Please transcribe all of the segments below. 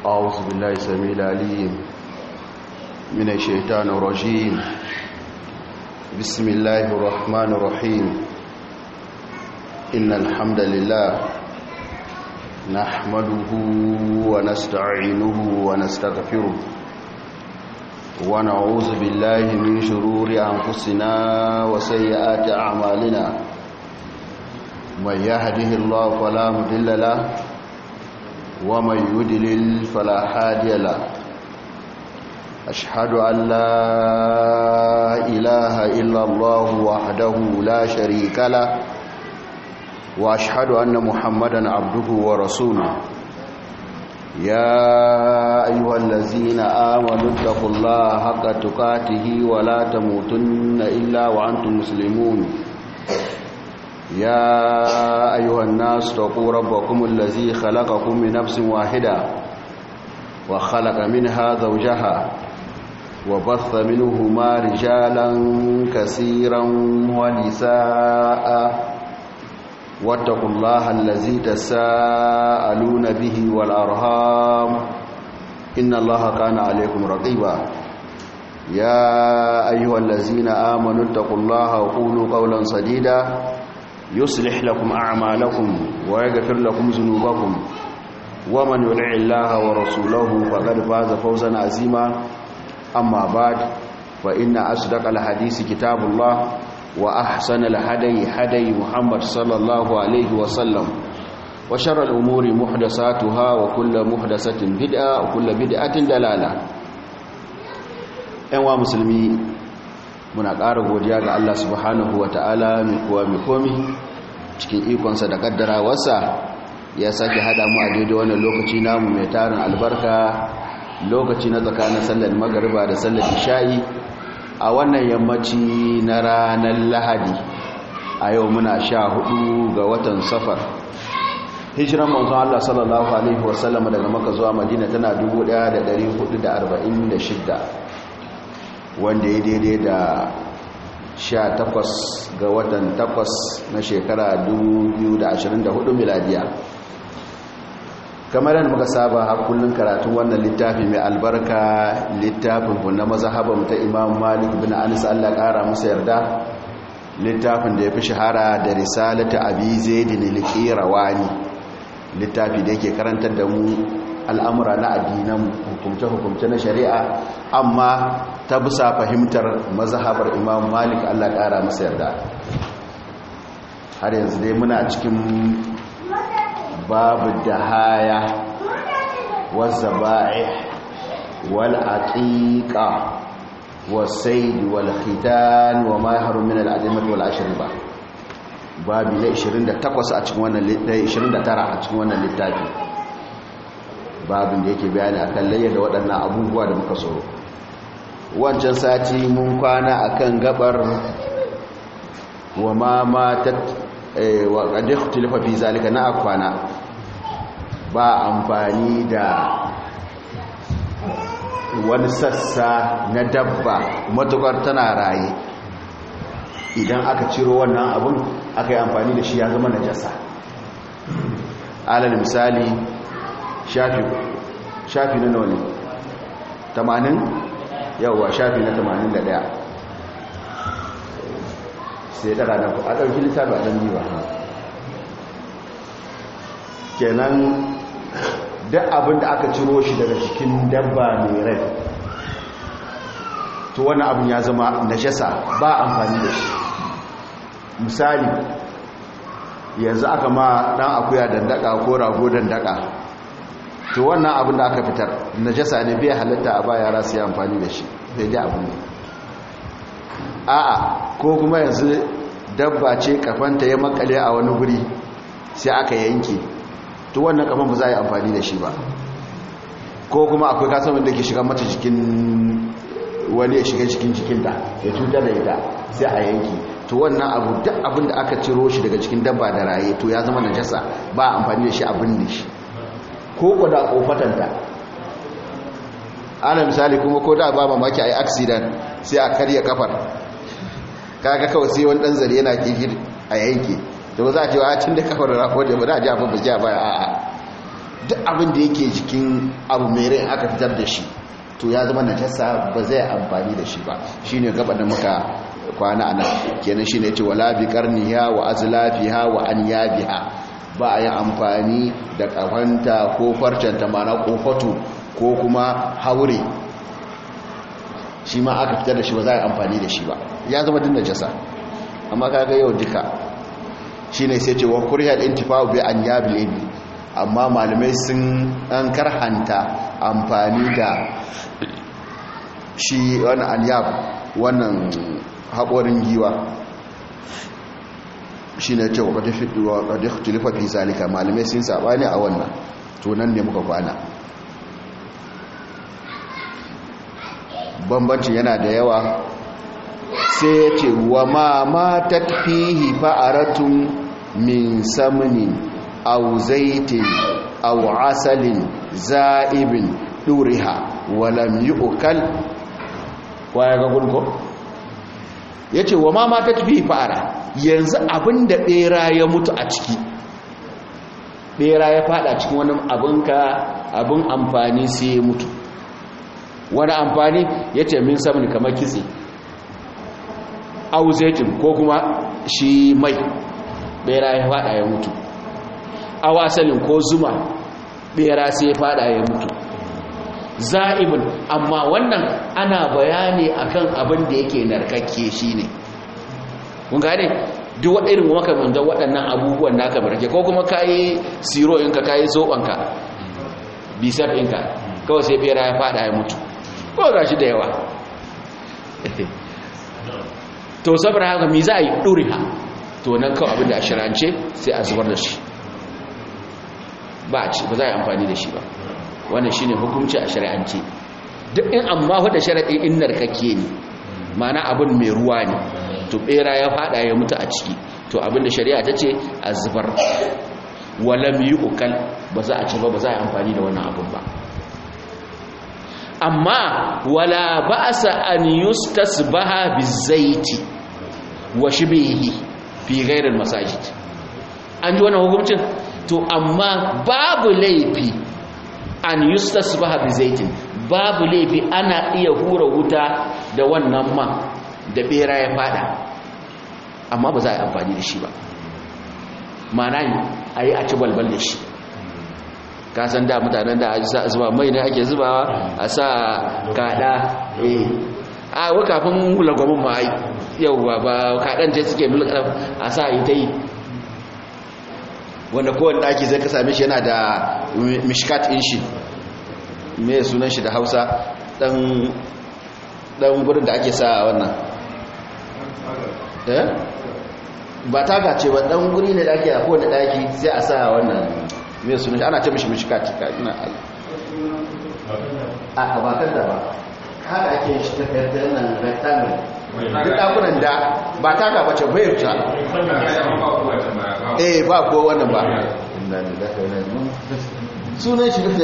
أعوذ بالله السميع العليم من الشيطان الرجيم بسم الله الرحمن الرحيم إن الحمد لله نحمده ونستعينه ونستغفره ونعوذ بالله من شرور أنفسنا وسيئات أعمالنا من يهده الله فلا مضل له ومن يدلل فلا هادي له أشهد أن لا إله إلا الله وحده لا شريك له وأشهد أن محمدا عبده ورسوله يا أيها الذين آمنوا اتقوا الله حق تقاته ولا تموتن إلا وأنتم مسلمون يا أيها الناس اتقوا ربكم الذي خلقكم من نفس واحدة وخلق منها زوجها وبث منهما رجالا كثيرا ونساء واتقوا الله الذي تساءلون به والأرهام إن الله كان عليكم رقيبا يا أيها الذين آمنوا اتقوا الله وقولوا قولا سديدا يصلح لكم أعمالكم ويغفر لكم ذنوبكم ومن يطع الله ورسوله فقد فاز فوزا عظيما أما بعد فإن أصدق الحديث كتاب الله وأحسن الهدي هدي محمد صلى الله عليه وسلم وشر الأمور محدثاتها وكل محدثة بدعة وكل بدعة دلالة أيها مسلمين muna ƙara godiya ga Allah subhanahu wa ta'ala mai kuwa mai komi cikin ikonsa da ƙaddarawarsa ya sake haɗa mu a daidai wannan lokaci namu mai tarin albarka lokaci na tsakanin sallar magariba da sallar isha'i a wannan yammaci na ranar lahadi a yau muna sha hudu ga watan safar hijiran manzon Allah sallallahu alaihi wasallam daga maka zuwa madina tana 1446 wanda ya daidai da 18 ga watan 8 na shekara 2024 miladiya kamar yadda muka saba har kullun karatun wannan littafi mai albarka littafin na mazhaban ta Imam Malik bin Anas Allah kara musu yarda littafin da ya fi shahara da risalatu Abi Zaid al-Qirawani littafi da yake karantar da mu al'amura na addinan hukumce-hukumce na shari'a amma ta bisa fahimtar mazhabar Imam Malik Allah kara musu yarda har yanzu dai muna cikin babu dahaya والذبائح والعقيقة والسيد والختان وما يحرم من الأدمة والأشربة babi na 28 a cikin wannan 29 a cikin wannan littafi babin da yake bayani akan layya da waɗannan abubuwa da muka so wancan sati mun kwana akan gabar wa ma matat wa qad ikhtalafa fi zalika na akwana ba amfani da wani sassa na dabba matukar tana raye idan aka ciro wannan abun aka yi amfani da shi ya zama najasa alal misali shafi shafi na nawa ne 80 yawwa shafi na 81 sai daga na a ɗauki littafi a ɗan biyu kenan duk abin da aka ciro shi daga cikin dabba mai rai to wani abin ya zama najasa ba amfani da shi misali yanzu aka ma dan akuya dandaka ko rago dandaka to wannan abin da aka fitar najasa ne bai halatta a ba yara su yi amfani da shi bai da abin ne a'a ko kuma yanzu dabba ce kafanta ya makale a wani guri sai aka yanke to wannan kafan ba za a yi amfani da shi ba ko kuma akwai kasamin da ke shiga mata jikin wani ya shiga cikin jikinta ya cutar da ita sai a yanki to wannan abu duk abin da aka ciro shi daga cikin dabba da raye to ya zama najasa ba amfani da shi abin da shi ko ko da kofatanta ana misali kuma ko da ba mamaki a yi accident sai a karya kafar kaga kawai sai wani dan zare yana kifir a yanke da ba za a ce wa tun da kafar rafo da ba za a ji abin ba ja baya a'a duk abin da yake jikin abu mai rai aka fitar da shi to ya zama najasa ba zai amfani da shi ba shine gaba da muka kwana anan kenan shine yace wala bi qarniha wa azlafiha wa anyabiha ba a yi amfani da kafanta ko farcenta mana ko fatu ko kuma haure shi ma aka fitar da shi ba za a yi amfani da shi ba ya zama din najasa amma kaga yau duka shine sai ce wa kuriyal intifa'u bi anyabil ibil amma malamai sun an karhanta amfani da shi wani anyab wannan haƙorin giwa shi ne ce wa ƙadif tulifa fi zalika malamai sun saɓani a wannan tunan ne muka kwana bambancin yana da yawa sai ya ce wa ma matat fihi fa'aratun min samnin aw zaitin aw asalin za'ibin duriha walam yu'kal waya ga gurgo yace wa ma mata tafi fara yanzu abinda bera ya mutu a ciki bera ya fada cikin wani abinka abin amfani sai ya mutu wani amfani yace min samun kamar kitse aw zaitin ko kuma shi mai bera ya fada ya mutu aw asalin ko zuma bera sai ya fada ya mutu za'ibin amma wannan ana bayani akan abin da yake narkakke shine kun gane duk irin makamantan waɗannan abubuwan naka barke ko kuma kayi siro inka kayi zobanka bisar inka kawai sai bera ya fada ya mutu ko gashi da yawa to saboda haka mi za a yi ɗuriha to nan kawai abin da a shirance sai a zubar da shi ba a ci ba za a yi amfani da shi ba wannan shine hukunci a shari'ance duk in amma wadda sharaɗi in narkake ne mana abin mai ruwa ne to bera ya fada ya mutu a ciki to abin da shari'a ta ce a zubar walam yi ukal ba za a ci ba ba za a yi amfani da wannan abin ba amma wala ba'sa an yustasbaha bizaiti wa shibhihi fi ghairil masajid an ji wannan hukuncin to amma babu laifi an yustasbaha bizaitin babu laifi ana iya hura wuta da wannan man da bera ya fada amma ba za a yi amfani da shi ba mana yi a yi a ci balbal da shi kasan da mutanen da a zuba mai ne ake zubawa a sa kada eh a wa kafin lagwamin ma ai yau ba ba kadan ce suke mulkar a sa yi ta yi wanda kowane daki zai ka same shi yana da mishkat in shi me sunan shi da hausa dan dan gurin da ake sa wannan eh ba taga ce ba dan guri ne da ake a kowane daki sai a sa wannan me sunan shi ana ce mishi mishkat ka ina a bakar da ba haka ake shi ta fayar nan rectangle duk dakunan da ba taga ba ce bai ta eh ba ko wannan ba sunan shi da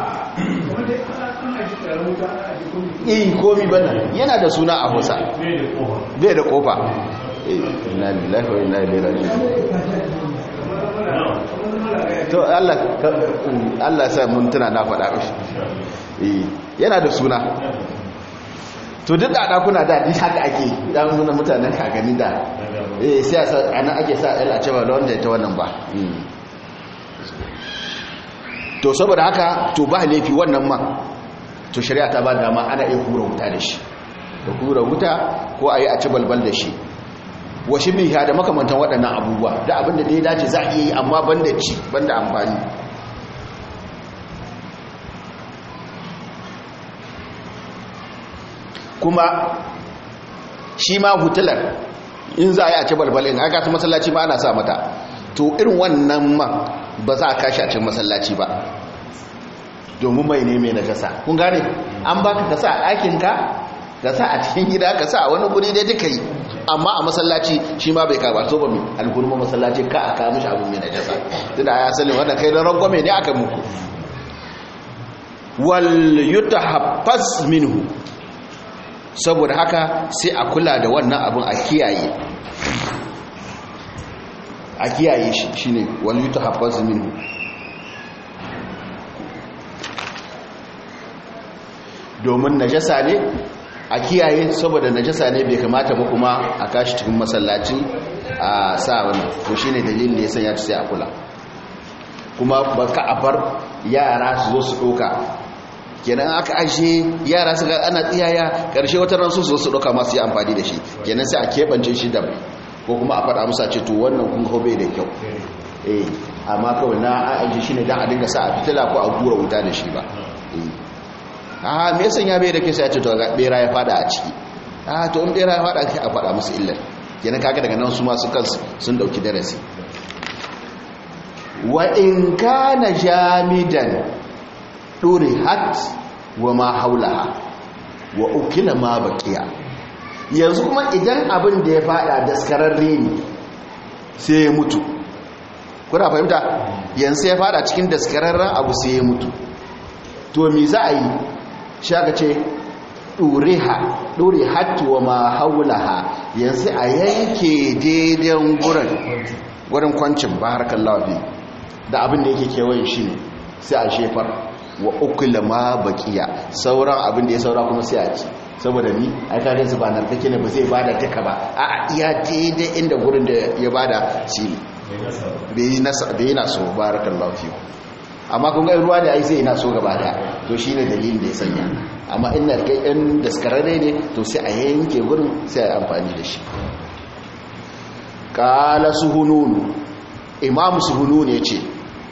eh komi bana yana da suna a Hausa bai da kofa eh inna lillahi wa inna ilaihi raji'un to Allah Allah sai mun tuna na faɗa mishi eh yana da suna to duk da dakuna da duk haka ake dan nuna mutanen kakanni da eh sai ana ake sa el a cewa wanda ta wannan ba to saboda haka to ba laifi wannan ma to shari'a ta ba dama ana iya hura wuta da shi da hura wuta ko a yi a ci balbal da shi washi min da makamantan waɗannan abubuwa da abinda da ya dace za a iya yi amma banda ci banda amfani kuma shi ma hutular in za a yi a ci balbalin aka ta masallaci ma ana sa mata to irin wannan ma ba za a kashi a cikin masallaci ba domin mai ne mai najasa kun gane an baka ka sa a ɗakinka ka sa a cikin gida ka sa a wani guri dai duka yi amma a masallaci shi ma bai kaba so ba mai alhurma masallaci ka a kawo mishi abu mai najasa tunda ya sani wanda kai don rangwame ne aka muku wal yutahaffaz minhu saboda haka sai a kula da wannan abin a kiyaye a kiyaye shi shine wal yutahaffaz minhu domin najasa ne a kiyaye saboda najasa ne bai kamata ba kuma a kashi cikin masallaci a sa wani to shine dalilin da ya sanya ta sai a kula kuma ba ka a bar yara su zo su ɗoka kenan aka ashe yara su ga ana tsiyaya ƙarshe wata ran su zo su ɗoka masu yi amfani da shi kenan sai a keɓance shi da ko kuma a faɗa musa ce to wannan kun hobe da kyau eh amma kawai na ajiye shi ne don a dinga sa a fitila ko a gura wuta da shi ba a me yasan ya bai da ke sai ya ce to ga bera ya fada a ciki a to in bera ya fada a faɗa musu illar kenan kaga daga nan su ma su kansu sun dauki darasi wa in kana jamidan hat wa ma haulaha wa ukila ma baqiya yanzu kuma idan abin da ya fada daskararre ne sai ya mutu kuna fahimta yanzu ya fada cikin daskararren abu sai ya mutu to me za a yi shaka ce ɗure hatu wa ma haulaha yanzu a yanke daidan gurin gurin kwancin ba harkar lafi da abin da yake kewayen shi ne sai a shefar wa ukula ma bakiya sauran abin da ya saura kuma sai a ci saboda ni ai kare su ba narkake ne ba zai bada duka ba a iya daidai inda gurin da ya bada shi ne bai yi naso barakallahu fi amma kun ga ruwa da ai sai ina so gaba da to shine dalilin da ya sanya amma in narkai ɗan daskararre ne to sai a yanke gurin sai a amfani da shi qala suhunun imam suhunun ya ce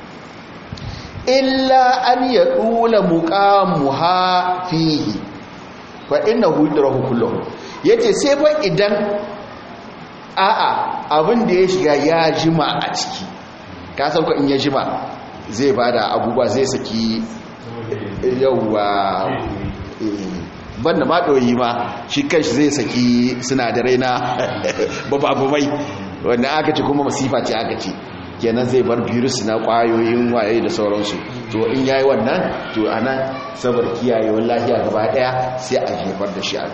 illa an ya ɗula muƙamuha fihi fa ina hudrahu kullum ya ce sai fa idan a'a abin da ya shiga ya jima a ciki ka sauka in ya jima zai ba da abubuwa zai saki yauwa banda maɗoyi ma shi kanshi zai saki sinadarai na bababumai wanda aka ce kuma masifa ce aka ce kenan zai bar virus na kwayoyin waye da sauransu to in yayi wannan to ana saboda kiyayewar lafiya gaba daya sai a jefar da shi a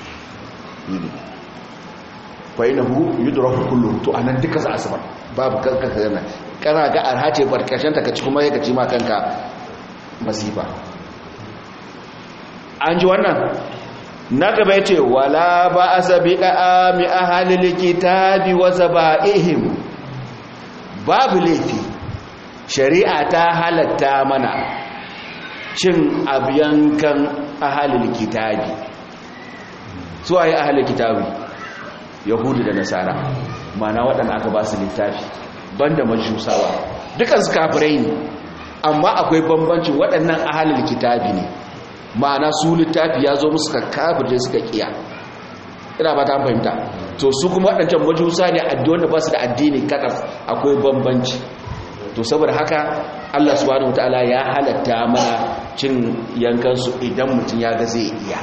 fa inahu yudraku kullu to anan duka za a sabar babu kanka kana kana ga arhace barkashin ta kaci kuma yake ci ma kanka masifa an ji wannan na gaba yace wala ba asabiqa mi ahlil kitabi wa zabaihim babu laifi shari'a ta halatta mana cin abiyankan ahalil kitabi su a yi ahalil kitabi yahudu da nasara mana waɗanda aka ba su littafi banda majusawa dukansu kafirai ne amma akwai bambancin waɗannan ahalil kitabi ne ma'ana su littafi ya zo musu kafirce suka kiya ina ba ta fahimta to su kuma waɗancan majusa ne addini da ba su da addini kakas akwai bambanci to saboda haka Allah subhanahu wataala ya halatta mana cin yankansu idan mutum ya ga zai iya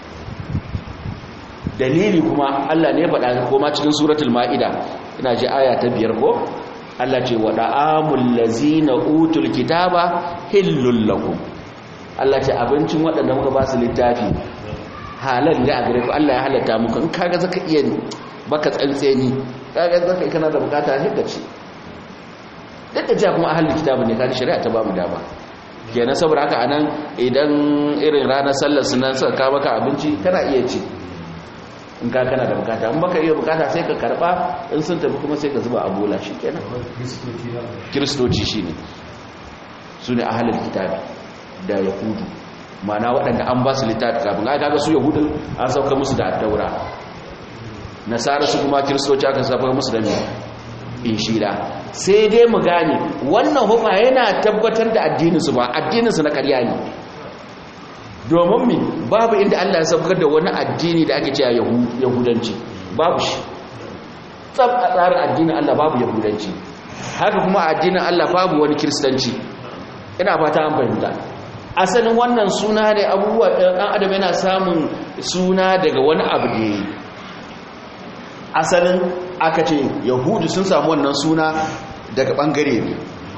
dalili kuma Allah ne faɗa koma cikin suratul ma'ida ina ji aya ta biyar ko Allah ce wa da'amul lazina utul kitaba hillul lakum Allah ce abincin waɗanda muka ba su littafi halal ne a gare ku Allah ya halatta muku in kaga zaka iya baka tsantseni kaga zaka kana da bukata ne ka ci duk da cewa kuma ahlul kitabu ne kan shari'a ta ba mu dama kenan saboda haka anan idan irin ranar sallar sunan suka ka maka abinci kana iya ci in ka kana da bukata in baka iya bukata sai ka karba in sun tafi kuma sai ka zuba a bola shikenan kristoci shine sune ahlul kitabi da yahudu mana waɗanda an ba su littafi kafin ai kaga su yahudun an sauka musu da addaura nasara su kuma kiristoci aka sauka musu da inshira sai dai mu gane wannan hukuma yana tabbatar da addininsu ba addininsu na karya ne domin mi babu inda Allah ya saukar da wani addini da ake cewa yahudanci babu shi tsab a tsarin addinin Allah babu yahudanci haka kuma addinin Allah babu wani kiristanci ina fata an fahimta asalin wannan suna ne abubuwa ɗan adam yana samun suna daga wani abu da ya yi asalin aka ce yahudu sun samu wannan suna daga ɓangare ne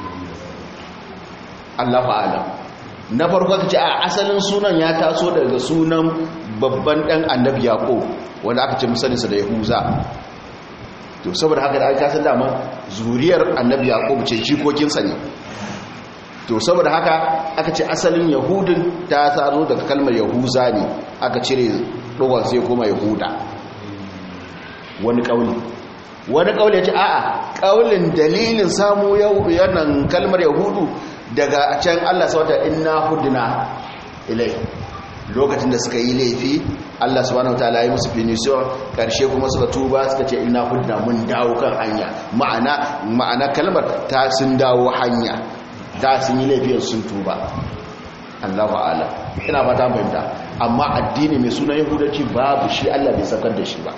allah fa'ala na farko ka ce a asalin sunan ya taso daga sunan babban ɗan annabi yaƙo wanda aka ce misalinsa da yahuza to saboda haka da aka san dama zuriyar annabi yaƙo ce jikokinsa ne to saboda haka aka ce asalin yahudin ta zo daga kalmar yahuza ne aka cire dogon sai kuma yahuda wani kauli wani kauli ya ce a'a kaulin dalilin samu yanan kalmar yahudu daga can Allah sauta inna hudna ilai lokacin da suka yi laifi Allah subhanahu wataala ya musu finisho karshe kuma suka tuba suka ce inna hudna mun dawo kan hanya ma'ana ma'ana kalmar ta sun dawo hanya da sun yi laifin sun tuba Allahu a'ala ina fata fahimta amma addini mai suna yahudanci babu shi Allah bai sakar da shi ba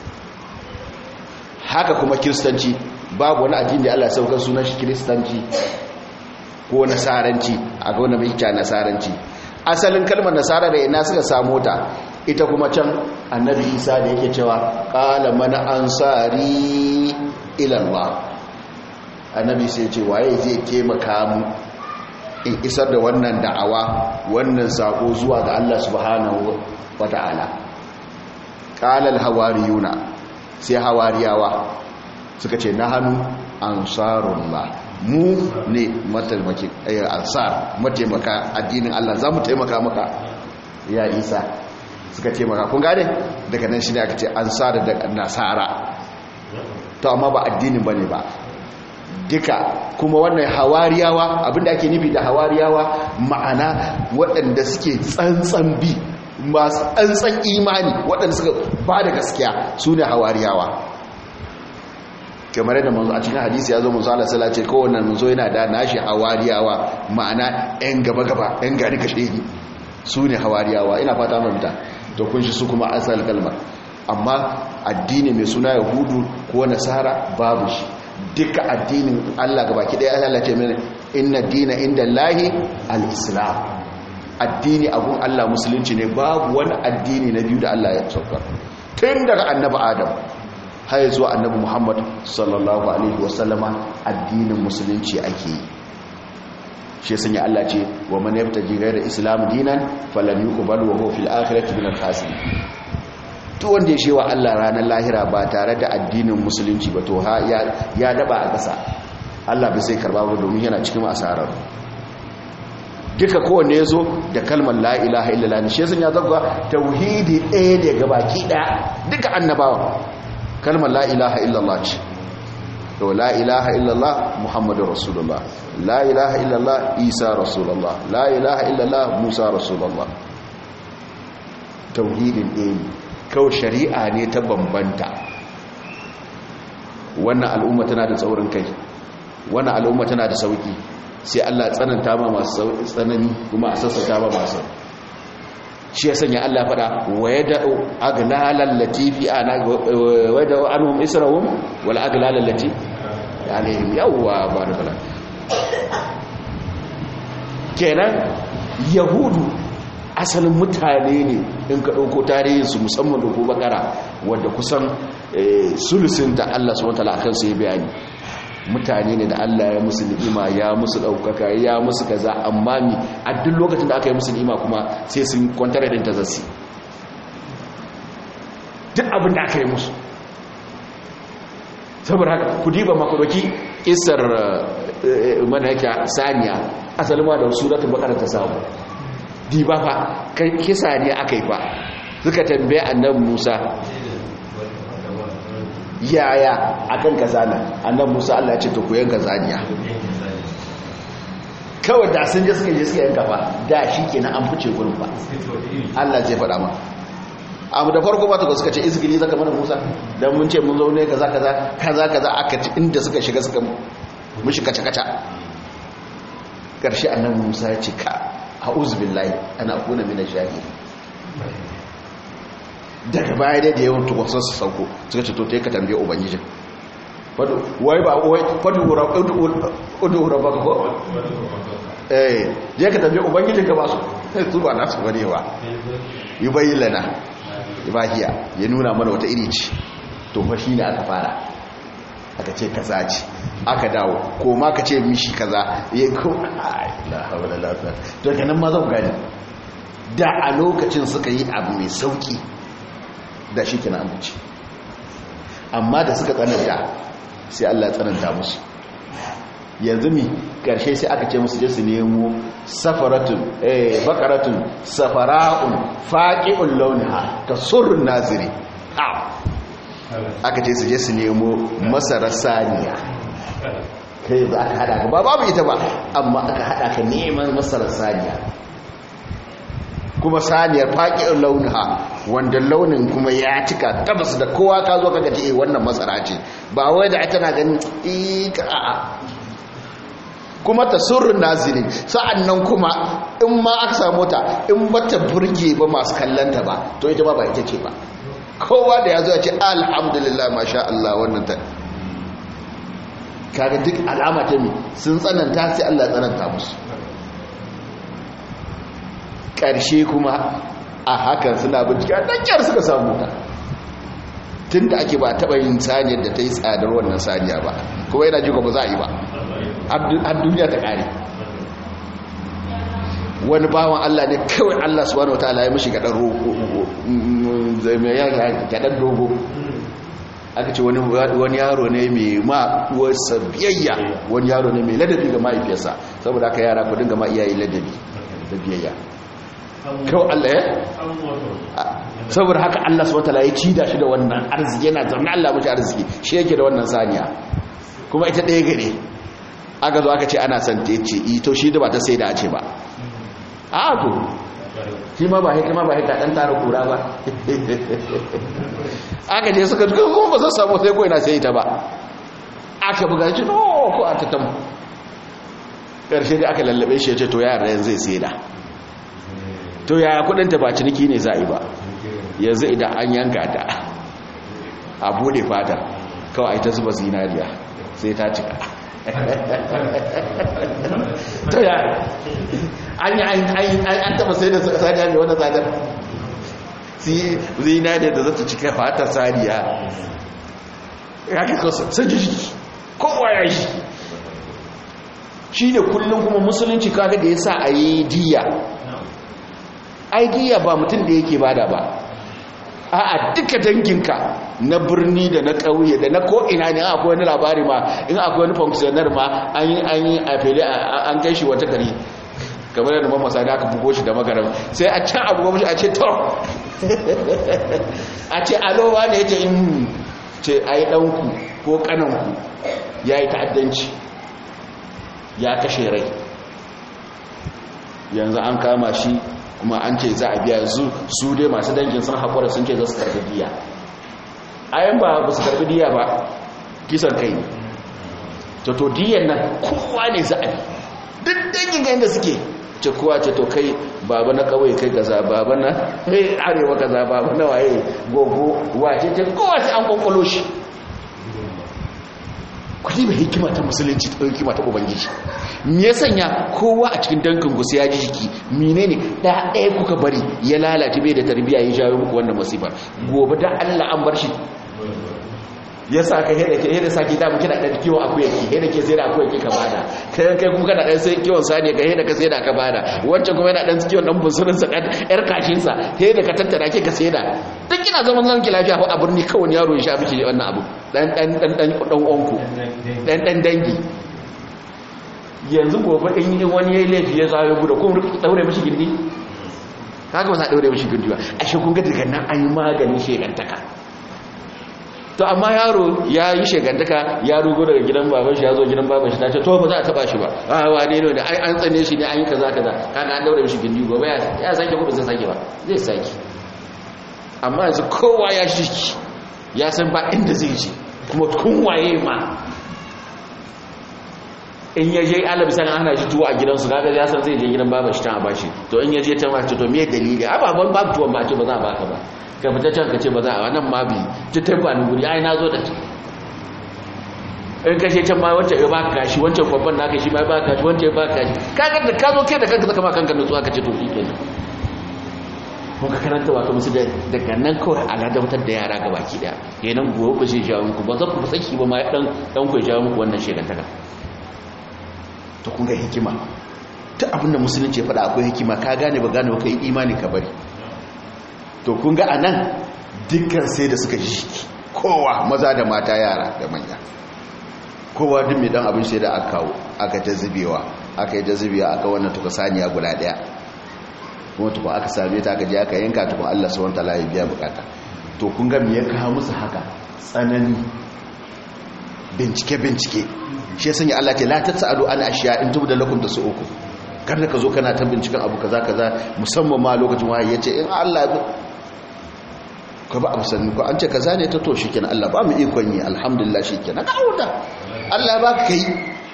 haka kuma kiristanci babu wani addini da Allah ya saukar sunan shi kiristanci ko nasaranci a ga wanda mai kya nasaranci asalin kalmar nasara da ina suka samu ta ita kuma can annabi isa da yake cewa qala man ansari ila Allah annabi sai ce waye zai taimaka mu in isar da wannan da'awa wannan sako zuwa ga Allah subhanahu wata'ala qala al-hawariyuna sai hawariyawa suka ce nahanu ansarullah mu ne mataimaki ansar mataimaka addinin Allah za mu taimaka maka ya isa suka taimaka kun gane daga nan shi ne aka ce ansar da nasara to amma ba addinin bane ba duka kuma wannan hawariyawa abinda ake nufi da hawariyawa ma'ana waɗanda suke tsantsan bi masu tsantsan imani waɗanda suka ba da gaskiya su ne hawariyawa kamar yadda manzo a cikin hadisi ya zo manzo Allah sallallahu alaihi wasallam kowanne manzo yana da nashi hawariyawa ma'ana ɗan gaba gaba ɗan gari kashe ni su ne hawariyawa ina fata mamta to kun shi su kuma asal kalmar amma addini mai suna yahudu ko nasara babu shi duka addinin Allah gaba ki ɗaya Allah ce mene inna dina inda lahi al-islam addini abun Allah musulunci ne babu wani addini na biyu da Allah ya saukar tun daga annabi adam har zuwa annabi muhammad sallallahu alaihi wasallama addinin musulunci ake yi shi sun yi Allah ce wa man yabtaji ghayra islam dinan falan yuqbal wa huwa fil akhirati min al-khasirin to wanda ya shewa Allah ranar lahira ba tare da addinin musulunci ba to ya daba a ƙasa Allah bai sai karba ba domin yana cikin asarar duka kowanne ya zo da kalmar la ilaha illallah shi sun ya zagwa tauhidi ɗaya da gabaki ɗaya duka annabawa kalmar la ilaha illallah ce to la ilaha illallah muhammadu rasulullah la ilaha illallah isa rasulullah la ilaha illallah musa rasulullah tauhidin ɗaya ne kawai shari'a ne ta bambanta wannan al'umma tana da tsaurin kai wannan al'umma tana da sauki sai Allah tsananta ma masu tsanani kuma a sassauta ma masu shi ya sanya Allah fada waya da aglalan latifi ana waya da anhum israhum wal aglalan lati alaihim yawwa barakallah kenan yahudu asalin mutane ne in ka ɗauko tarihinsu musamman da ko bakara wadda kusan sulusin da Allah su wata la'akar su ya bayani mutane ne da Allah ya musu ni'ima ya musu ɗaukaka ya musu kaza amma mi a duk lokacin da aka yi musu ni'ima kuma sai sun kwantar da ta zasi duk abin da aka yi musu saboda haka ku diba makudoki isar mana yake saniya asalin ma da suratun bakara ta samu diba fa kisa ne aka yi fa suka tambaye annabi Musa yaya akan kazana annabi Musa Allah ya ce to ku yanka zaniya kawai da sun je suka je suka yanka fa da shikenan an fice gurin fa Allah zai faɗa ma abu da farko ba ta suka ce izgili zaka mana Musa dan mun ce mun zo ne kaza kaza kaza kaza aka ci inda suka shiga suka mushi kaca kaca karshe annabi Musa ya ce ka a'udhu billahi ana akuna min ash-shahid daga baya dai da yawan tukwasar su sauko suka ce to ta yi ka tambaye ubangijin wai ba wai fadu urabba ko eh je ka tambaye ubangijin ka ba su su ba nasu bane ba yi bayi lana ibahiya ya nuna mana wata iri ce to fa shi ne aka fara aka ce kaza ce aka dawo ko ma ka ce mishi kaza ya ko la hawla la quwwata to kenan ma zan gani da a lokacin suka yi abu mai sauki da shi kina amince amma da suka tsananta sai Allah ya tsananta musu yanzu mi karshe sai aka ce musu je su nemo safaratun eh bakaratun safara'un faqi'ul launiha tasurrun naziri aka ce su je su nemo masarar saniya kai za ka hada ka ba babu ita ba amma aka hada ka neman masarar saniya kuma saniyar faƙi'in launuha wanda launin kuma ya cika tabbas da kowa ka zo kaga ce wannan masara ce ba wai da tana ganin ika a'a kuma ta surrun nazirin sa'annan kuma in ma aka samu ta in bata burge ba masu kallanta ba to ita ba ba ita ce ba kowa da ya zo ya ce alhamdulillah masha Allah wannan ta kaga duk alama ta mi sun tsananta sai Allah ya tsananta musu ƙarshe kuma a hakan suna bincike a ɗankiyar suka samu ta tun da ake ba taɓa yin saniyar da ta yi tsadar wannan saniya ba kuma yana jika ba za a yi ba har duniya ta ƙare wani bawan Allah ne kawai Allah subhanahu wataala ya mishi gaɗan dogo aka ce wani yaro ne mai ma'uwarsa biyayya wani yaro ne mai ladabi ga mahaifiyarsa saboda aka yara ku dinga ma iyaye ladabi da biyayya kawai Allah ya saboda haka Allah subhanahu wataala ya cida shi da wannan arziki yana zama Allah mashi arziki shi yake da wannan saniya kuma ita ɗaya gare aka zo aka ce ana son ta ce ito shi da ba ta sai da a ce ba a to shi ma ba hikima ba hika ɗan tara kura ba aka je suka duka kuma ba zan samu sai ko ina sai ita ba aka buga shi no ko a tattam ƙarshe da aka lallabe shi ya ce to yara yanzu zai sai da to yaya kudinta ba ciniki ne za a yi ba yanzu idan an yanka ta a bude fata kawai ta zuba zinariya sai ta cika to ya an yi an taba sai da saniya mai wani tsadar zinariya da za ta cika fata saniya ya ke kasa sai jiki kowa ya shi shi ne kullum kuma musulunci kaga da ya sa a yi diya aidiya ba mutum da yake bada ba a'a duka danginka na birni da na ƙauye da na ko'ina ne akwai wani labari ma in akwai wani funksiyonar ma an yi an yi a fili an kai shi wata gari kamar yadda mamma sani aka bugo shi da magaram sai a can abu gwamnati a ce to a ce alowa ne ya ce in ce a yi ɗanku ko ƙananku ya yi ta'addanci ya kashe rai yanzu an kama shi kuma an ce za a biya yanzu su dai masu dangin sun haƙura sun ce za su karbi diya ayan ba ba su karbi diya ba kisan kai ne to to diyan nan kowa ne za a bi duk dangin ga inda suke ce kowa ce to kai baba na kawai kai gaza baba na arewa gaza baba na waye gogo wace ce kowa sai an kwankwalo shi kudi mai hikima ta musulunci ta hikima ta ubangiji me ya sanya kowa a cikin dankin gusa ya ji jiki menene da ɗaya kuka bari ya lalace bai da tarbiyya ya jawo muku wannan masifar gobe da Allah an bar shi ya sa ka heda ke heda saki da muke da dan kiwo akuya ki heda ke sai da akuya ki ka bada kai kai kuma kana dan sai kiwon sani ka heda ka sai da ka bada wancan kuma yana dan kiwon dan bunsurin sa dan yar kashin sa heda ka tattara ke ka sai da duk kina zaman zaman ki lafiya ko a birni kawai yaro ya sha miki wannan abu dan dan dan dan dan onku dan dan dangi yanzu gobe in yi wani yayi laifi ya zawo gudu ko daure mishi gindi kaga ba za daure mishi gindi ba ashe kun ga daga nan an yi maganin shegantaka to amma yaro ya yi shegantaka ya rugo daga gidan baban shi ya zo gidan baban shi ta ce to ba za a taba shi ba a wane ne da an tsane shi ne an yi kaza kaza kaga an daure mishi gindi gobe ya sake gudu zai sake ba zai sake amma yanzu kowa ya shiki ya san ba inda zai je kuma kun waye ma in ya je alabi sanin ana shi tuwo a gidansu kaga ya san zai je gidan baban shi ta a bashi to in ya je ta mace to me dalili ababan babu tuwon ba ce ba za a baka ba ka fita can ka ce ba za a wannan ma bi ta tabba ni guri ai na zo da ta in ka ce can ma wancan ya baka kashi wancan babban naka shi ma ya baka kashi wancan ya baka kashi kaga da ka zo kai da kanka zaka ma kanka nutsuwa ka ce to shikenan kun ka karanta wato musu da daga nan kawai a ladabtar da yara ga baki daya kenan gobe ba zai jawo muku ba za ku saki ba ma dan dan ku jawo muku wannan shegantaka to kun ga hikima ta abinda musulunci ya faɗa akwai hikima ka gane ba gane ba kai imani ka bari to kun ga anan dukkan sai da suka ji kowa maza da mata yara da manya kowa duk mai dan abin sai da aka kawo aka ta zubewa aka yi ta zubewa aka wannan tuka saniya guda daya kuma tukun aka same ta aka je aka yanka tukun Allah subhanahu wataala ya biya bukata to kun ga me ya kawo musu haka tsanani bincike bincike shi ya sanya Allah ce la tasalu an ashiya in tubda lakum uku. kada ka zo kana ta binciken abu kaza kaza musamman ma lokacin wahayi yace in Allah ka ba abu sanni ko an ce kaza ne ta to shikenan Allah ba mu ikon yi alhamdulillah shikenan ka auda Allah ba ka yi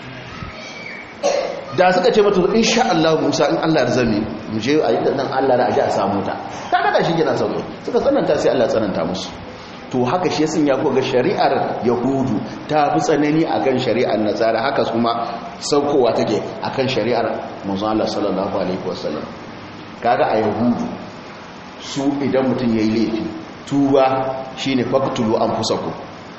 da suka ce mata insha Allah Musa in Allah ya zame mu je a yi nan Allah da aje a samu ta ta kada shi gina sauki suka tsananta sai Allah tsananta musu to haka shi yasin ya ko ga shari'ar yahudu ta fi tsanani akan shari'ar nasara haka kuma saukowa take akan shari'ar manzon Allah sallallahu alaihi wasallam kaga a yahudu su idan mutum yayi laifi tuba shine faqtulu anfusakum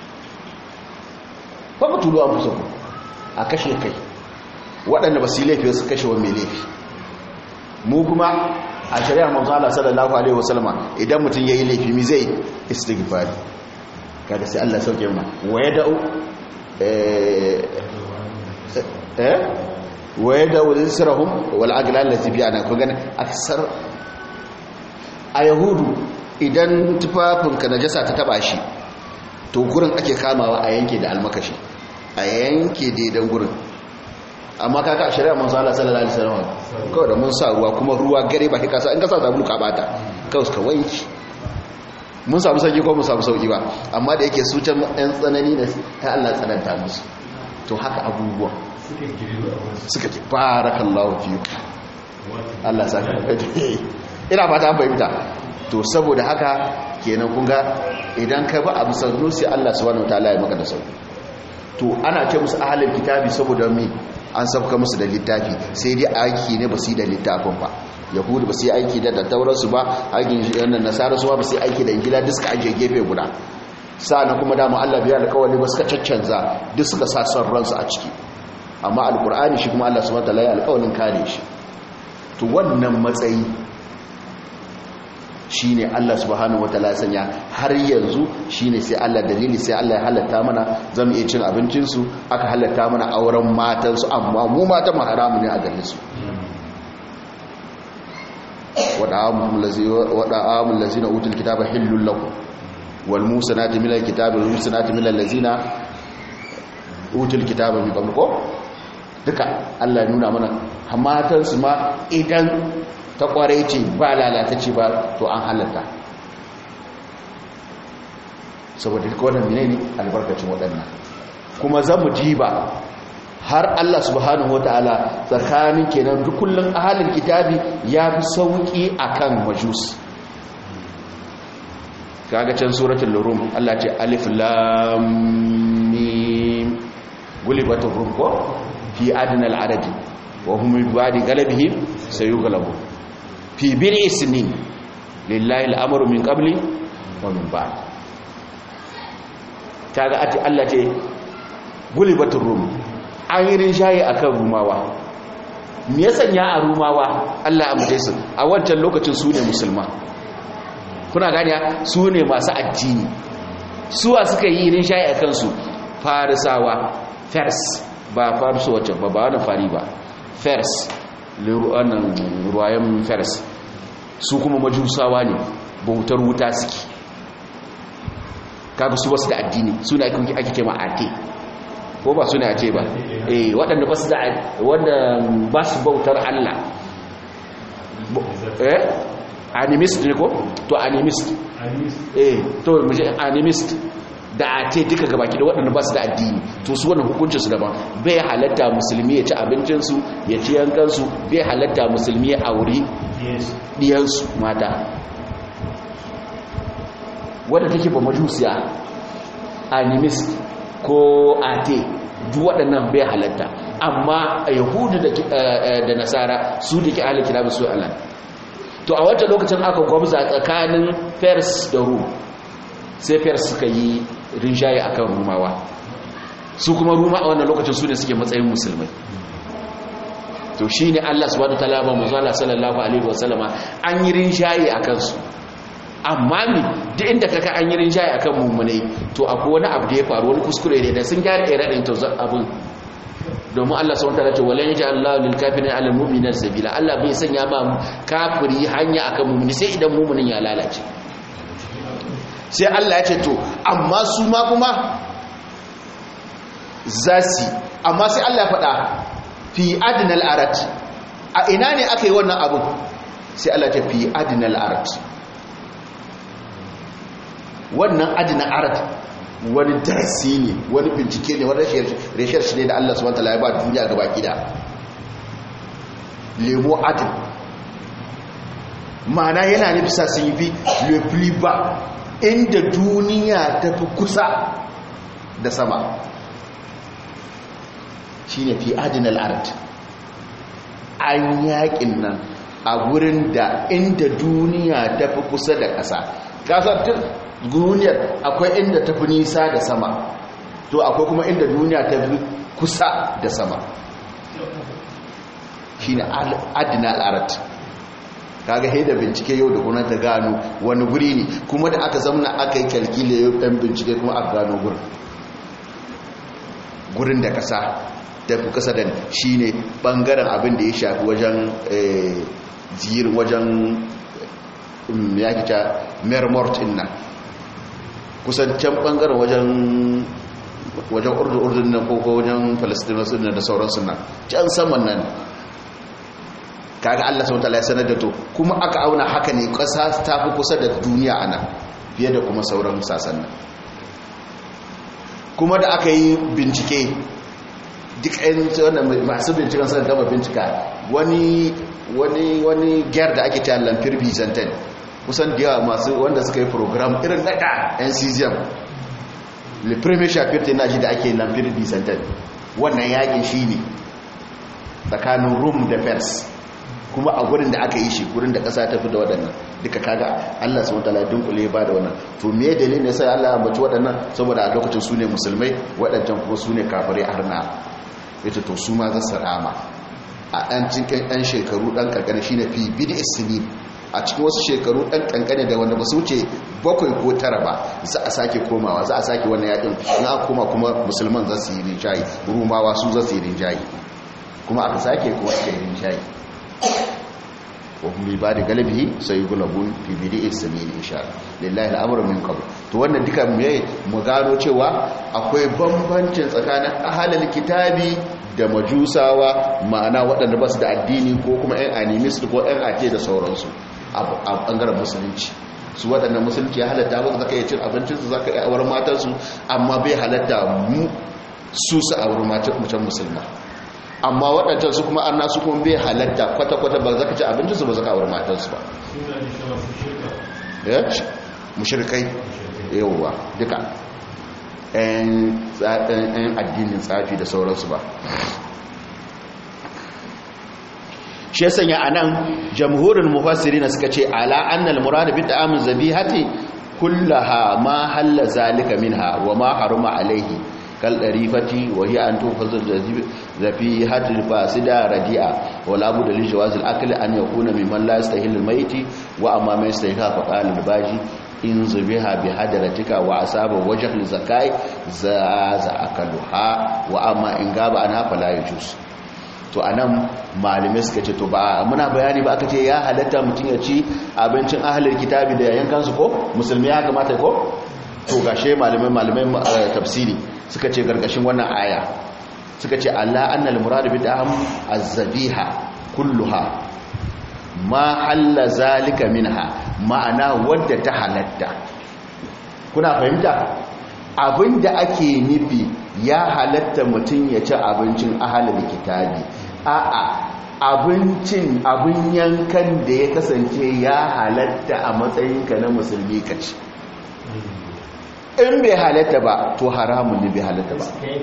faqtulu anfusakum a kashe kai waɗanda ba su yi laifi su kashe wani mai laifi mu kuma a shari'ar manzo Allah sallallahu alaihi wasallama idan mutum yayi laifi mi zai istighfari kada sai Allah sauke mu wa yad'u eh eh wa yad'u lisrahum wal aglal lati bi ana ko gane aksar a yahudu idan tufafinka najasa ta taba shi to gurin ake kamawa a yanke da almakashi a yanke daidan gurin amma kaka a shari'a manzo Allah sallallahu alaihi wasallam kawai da mun sa ruwa kuma ruwa gare ba kasa in ka sa sabulu ka bata kawai ka wanki mun samu sauki ko mun samu sauki ba amma da yake su can ɗan tsanani ne ta Allah tsananta musu to haka abubuwa suka ce barakallahu fiku Allah saka ina fata an fahimta to saboda haka kenan kun ga idan ka ba abu sannu sai Allah subhanahu wataala ya maka da sauki to ana ce musu ahlul kitabi saboda me an sabka musu da littafi sai dai aiki ne ba su yi da littafin ba yahudu ba su yi aiki da tattaurarsu ba aikin yanar nasarar su ba su yi aiki da ingila duk suka ajiye gefe guda na kuma dama allah biya da kawai ba suka caccanza duk suka sa son ransu a ciki amma alkur'ani shi kuma allah su mata laye alkawalin kare shi to wannan matsayi shi ne allah subhanahu wa ta'ala sanya har yanzu shi ne sai allah dalili sai allah ya halatta mana zama iya cin abincinsu aka halatta mana auren matansu amma mu matan haramu ne a gare su wada'amun lazina utul kitaba hillun lakum wal musanati minal kitabi wal musanati minal lazina utul kitaba min qabl ko duka Allah ya nuna mana hamatan su ma idan ta kware ce ba lalatacce ba to an halatta saboda duka wannan menene albarkacin waɗannan kuma zamu jiba har Allah subhanahu ta'ala tsakanin kenan duk kullun ahalin kitabi ya fi sauki akan majus kaga can suratul rum Allah ce alif lam mim gulibatur rum ko fi adnal adadi wa hum bi ba'di galabihim sayughlabu fi bil'i sinin lillahi al-amru min qabli wa min ba'd kaga ati Allah ce gulibatur rum an yi rinjaye a kan rumawa me ya sanya a rumawa allah amurce su a wancan lokacin su ne musulma kuna ganiya su ne masu addini suwa suka yi rinjaye a kansu farisawa fers ba farisu wacce ba ba wani fari ba fers ruwayen fers su kuma majusawa ne bautar wuta suke kaga su wasu da addini su ne ake kema ate ko ba suna ce ba eh waɗanda ba su da wanda ba su bautar Allah eh animist ne ko to animist eh to muje animist da a ce duka gabaki da waɗanda ba su da addini to su wannan hukuncin su daban bai halatta musulmi ya ci abincin su ya ci yankan su bai halatta musulmi ya auri diyan su mata wanda take ba majusiya animist ko ate duk waɗannan bai halatta amma a yahudu da nasara su da ke ahalin kitabu su Allah to a wata lokacin aka gwamza tsakanin fers da rum sai fers suka yi rinjaye akan rumawa su kuma ruma a wannan lokacin su ne suke matsayin musulmai to shi ne Allah subhanahu wa ta'ala ba manzala sallallahu alaihi wasallama an yi rinjaye a kansu amma mi duk inda kaka an yi rinjaye akan mummunai to akwai wani abu da ya faru wani kuskure ne da sun gyara irin to abin domin Allah subhanahu wataala ce walan yaj'al Allahu lil kafirin 'ala al-mu'minina sabila Allah bai sanya ma kafiri hanya akan mu'mini sai idan mu'minin ya lalace sai Allah ya ce to amma su ma kuma zasi amma sai Allah ya faɗa fi adnal arat a ina ne aka yi wannan abu sai Allah ta fi adnal arat wannan adnal arat wani darasi ne wani bincike ne wani reshar shi ne da Allah subhanahu wataala ya ba duniya gaba gida lemo adin ma'ana yana nufi sa sun yi fi le plus bas inda duniya ta fi kusa da sama shi ne fi adinal art an yakin nan a wurin da inda duniya ta fi kusa da ƙasa ƙasar duniyar akwai inda ta fi nisa da sama to akwai kuma inda duniya ta fi kusa da sama shi ne adinal art kaga haida bincike yau da kuna ta gano wani guri ne kuma da aka zamna aka yi kalkile yau ɗan bincike kuma aka gano gurin gurin da ƙasa tafi kasa da shi ne ɓangaren abin da ya shafi wajen zirin wajen ya kita mermort nan kusan can ɓangaren wajen wajen urdun nan ko wajen palestinasu da sauransu nan can saman nan kaga allah sau tala ya sanar da to kuma aka auna haka ne ƙasa ta fi kusa da duniya ana fiye da kuma sauran sasan nan kuma da aka yi bincike duk ɗayan masu binciken sun gama bincika wani wani wani gyar da ake cewa lamfir byzantine kusan da yawa masu wanda suka yi program irin daga nccm le premier chapitre na ji da ake lamfir byzantine wannan yakin shi ne tsakanin rome da fers kuma a gurin da aka yi shi gurin da ƙasa ta fi da waɗannan duka kaga Allah su wata ladin kule ba da wannan to me dalilin ne sai Allah ya ambaci waɗannan saboda a lokacin su ne musulmai waɗancan kuma su ne kafirai arna yace to su ma za su rama a ɗan cikin ɗan shekaru ɗan ƙanƙani shi ne fi bidi isini a cikin wasu shekaru ɗan ƙanƙani da wanda ba su wuce bakwai ko tara ba za a sake komawa za a sake wannan yaƙin na koma kuma musulman za su yi rinjayi rumawa su za su yi rinjayi kuma aka sake kuma suka yi rinjayi wa kuma ba da galibi sai gulabun fi bidi isini insha lillahi al'amuru min qabl to wannan duka me mu gano cewa akwai bambancin tsakanin ahlul kitabi da majusawa ma'ana waɗanda ba su da addini ko kuma 'yan animist ko 'yan ake da sauransu a ɓangaren musulunci su waɗanda musulunci ya halatta ba za ka iya cin abincinsu za ka iya awar matansu amma bai halatta mu su su awar macen musulma amma waɗancan su kuma an nasu kuma bai halatta kwata-kwata ba za ka ci abincinsu ba za ka awar matansu ba mushirkai yauwa duka 'yan addinin tsafi da sauransu ba shi ya sanya a nan jamhurin mufassiri na suka ce ala annal murad bi ta'amin zabihati kullaha ma halla zalika minha wa ma haruma alaihi kal darifati wa hiya an tufazil zabihati fasida radi'a wa la budda li jawaz al akli an yakuna mimman la yastahil al mayti wa amma man yastahil fa qala al baji in zubiha bi hadratika wa asaba wajh al zakai za za akaluha wa amma in gaba ana fala yajus to anan malume suka ce to ba muna bayani ba aka ce ya halatta mutum ya ci abincin ahlul kitabi da yankan su ko musulmi ya kamata ko to gashe malume malume tafsiri suka ce gargashin wannan aya suka ce Allah annal murad bi da'am az-zabiha kulluha ma halla zalika minha ma'ana wadda ta halatta kuna fahimta abinda ake nufi ya halatta mutum ya ci abincin ahalin kitabi a'a abincin abin yankan da ya kasance ya halatta a matsayinka na musulmi ka ci in bai halatta ba to haramun ne bai halatta ba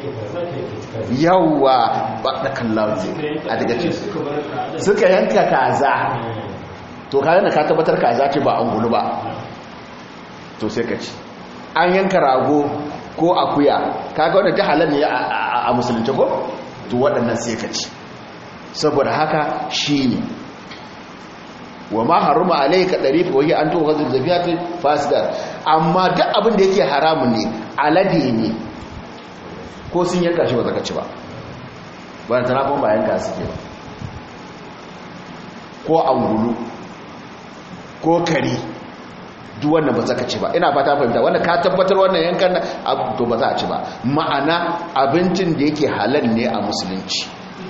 yawwa ba da kallon a daga ce suka yanka kaza to kayan da ka tabbatar kaza ce ba an gulu ba to sai ka ci an yanka rago ko akuya kaga wanda ta halar ne a musulunci ko to waɗannan sai ka ci saboda haka shi ne wa ma haruma alayka darifa wahi an to ghazal zabiyat fasidar amma duk abin da yake haramun ne alade ne ko sun yanka shi ba zaka ci ba ba ta rafin bayan ka suke ba ko angulu ko kari duk wannan ba za ka ci ba ina fata fahimta wanda ka tabbatar wannan yankan to ba za a ci ba ma'ana abincin da yake halal ne a musulunci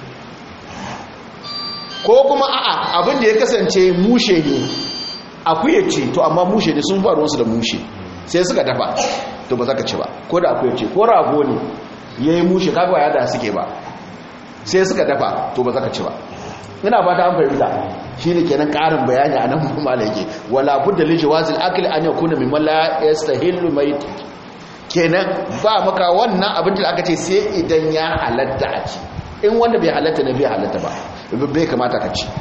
ko kuma a'a abin da ya kasance mushe ne akuya ce to amma mushe ne sun faru wasu da mushe sai suka dafa to ba za ka ci ba ko da akuya ce ko rago ne ya yi mushe kagwa ya da suke ba sai suka dafa to ba za ka ci ba ina ba ta an fahimta shi ne kenan ƙarin bayani a nan kuma da yake wala budda li jawazil akli an yakuna mimman la yastahillu mayt kenan ba maka wannan abin da aka ce sai idan ya halatta a ci in wanda bai halatta ne bai halatta ba bai kamata ka ci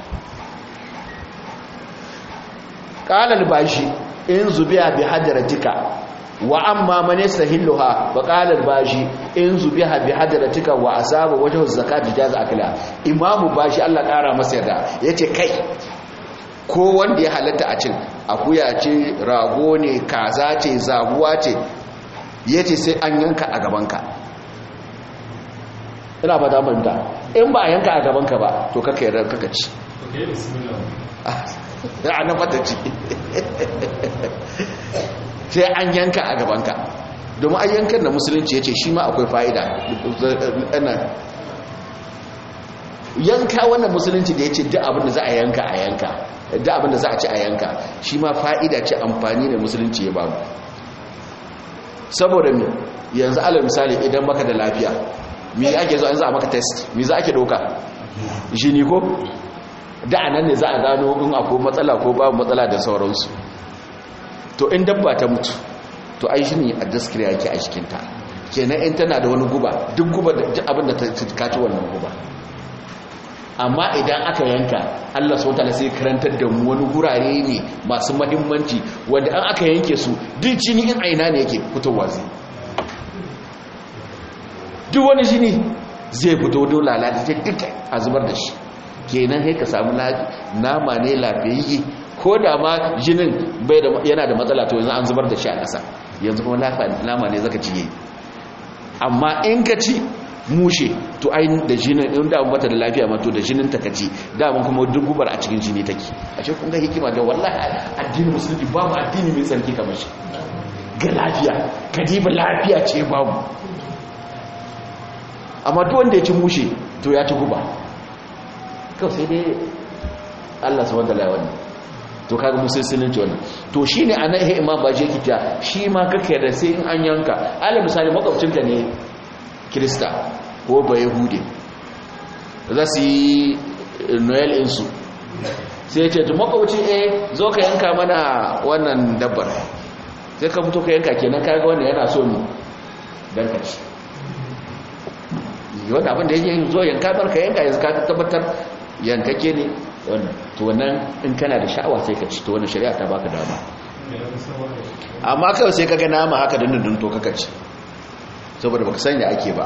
qala al-bashi in zubiya bi hadratika wa amma man yastahilluha wa qala al-bashi in zubiha bi hadratika wa asaba wajhu zakati jaz akla imamu bashi Allah kara masa yarda yace kai ko wanda ya halatta a cin akuya ce rago ne kaza ce zabuwa ce yace sai an yanka a gabanka ina ba da manta in ba a yanka a gabanka ba to kaka yarda kaka ci okay bismillah a na fata ci sai an yanka a gabanka domin an yankan da musulunci ya ce shi ma akwai fa'ida yanka wannan musulunci da ya ce duk abinda za a yanka a yanka duk abinda za a ci a yanka shi ma fa'ida ce amfani da musulunci ya ba mu saboda mi yanzu alal misali idan baka da lafiya mi ake zo an za a maka test mi za ake doka jini ko da nan ne za a gano in akwai matsala ko babu matsala da sauransu to in dabba ta mutu to ai shi ne a daskira yake a cikinta kenan in tana da wani guba duk guba da abin da ta kaci wannan guba amma idan aka yanka Allah sau ta'ala sai karantar da mu wani gurare ne masu mahimmanci wanda an aka yanke su duk jini in aina ne yake fitowa zai duk wani jini zai fito dole lalata duka a zubar da shi kenan sai ka samu nama ne lafiyayye ko da ma jinin bai da yana da matsala to yanzu an zubar da shi a ƙasa yanzu kuma nama ne zaka ciye amma in ka ci mushe to ai da jinin in da bata da lafiya ma to da jinin ta kaci da mun kuma duk gubar a cikin jini take a ce kun ga hikima da wallahi addinin musulunci babu addini mai tsarki kamar shi ga lafiya kadiba lafiya ce babu amma duk wanda ya ci mushe to ya ci guba kawai sai dai Allah su wanda laiwani to kaga musulunci wannan to shi ne a nan imam ba je kita shi ma kake da sai in an yanka ala misali makwabcinka ne kirista ko ba yahude za su yi noel insu sai ce tu makwabci eh zo ka yanka mana wannan dabbar sai ka fito ka yanka kenan kaga wanda yana so mu don ka ci wanda abin da yake zo yanka barka yanka yanzu ka tabbatar yankake ne wannan to wannan in kana da sha'awa sai ka ci to wannan shari'a ta baka dama amma kawai sai kaga nama haka da dundun to kaka ci saboda baka sanya ake ba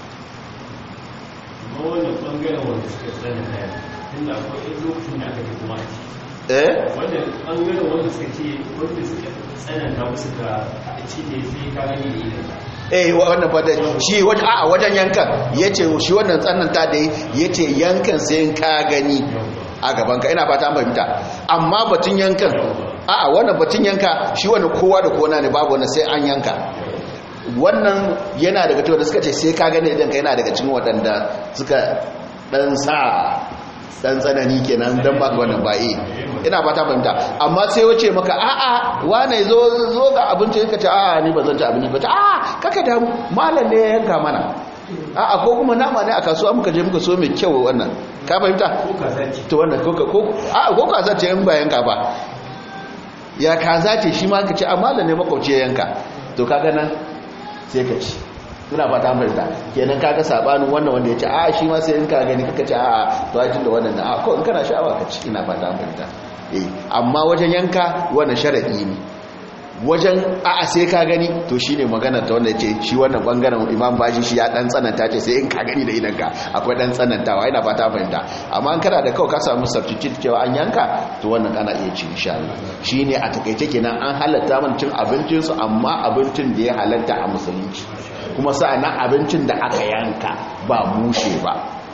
amma wannan bangaren wanda suka tsana haya inda akwai ɗan lokacin da aka ji kuma a ci eh wanda bangaren wanda suka ce wanda suka tsananta musu ka ci ne sai ka gani da idan eh wannan fata shi wajen a wajen yankan yace shi wannan tsananta da yace yankan sai ka gani a gaban ka ina fata an fahimta amma batun yankan a'a wannan batun yanka shi wannan kowa da kowa ne babu wannan sai an yanka wannan yana daga cikin da suka ce sai ka gani idan ka yana daga cikin waɗanda suka dan sa dan tsanani kenan dan ba wannan ba eh ina fata fahimta amma sai wace maka a'a wane zo zo ga abinci ka ce a'a ni ba zan ci abinci ba ce a'a kaka da malam ne ya yanka mana a'a ko kuma nama ne a kasuwa muka je muka so mai kyau wannan ka fahimta ko kaza ce to wannan ko ko a'a ko kaza ce in ba yanka ba ya kaza ce shi ma ka ce a malam ne makwauci ya yanka to kaga nan sai ka ci ina fata fahimta kenan kaga sabanin wannan wanda ya ce a shi ma sai in ka gani kaka ce a to ajin da wannan a ko in kana sha'awa ka ci ina fata fahimta eh amma wajen yanka wannan sharadi ne wajen a a sai ka gani to shine magana ta wanda yace shi wannan bangaren imam baji shi ya dan tsananta ce sai in ka gani da idan ka akwai dan tsanantawa ina fata fahimta amma in kana da kawai ka samu substitute cewa an yanka to wannan kana iya ci insha Allah shine a takeice kenan an halatta man cin abincin su amma abincin da ya halatta a musulunci kuma sa'annan abincin da aka yanka ba mushe ba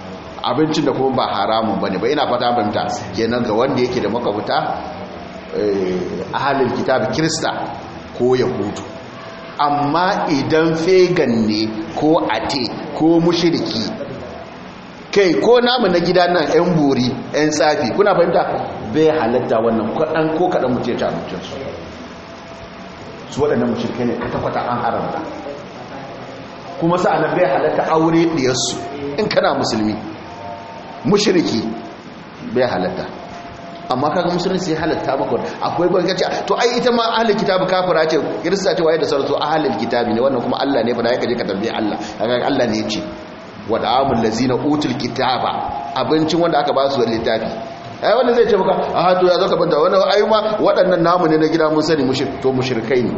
abincin da kuma ba haramun bane ba ina fata fahimta kenan ga wanda yake da makabuta ahalin kitab kirista ko yahudu amma idan fegan ne ko ate ko mushiriki kai ko namu na gida nan yan buri yan tsafi kuna fahimta bai halatta wannan kaɗan ko kaɗan mutu ya abincinsu su waɗannan mushirikai ne kwata-kwata an haramta kuma sa'anar bai halatta aure ɗiyarsu in kana musulmi mushiriki bai halatta amma kaga musulunci ya halatta maka akwai bangaci to ai ita ma ahlul kitabi kafira ce kirista ce waye da sauransu ahlul kitabi ne wannan kuma Allah ne fa da yake je ka tambaye Allah kaga Allah ne ya ce wa da'amul lazina utul kitaba abincin wanda aka ba su littafi ai wanda zai ce maka a to ya zaka banta wannan ai ma waɗannan namu ne na gida mun sani mushrik to mushrikai ne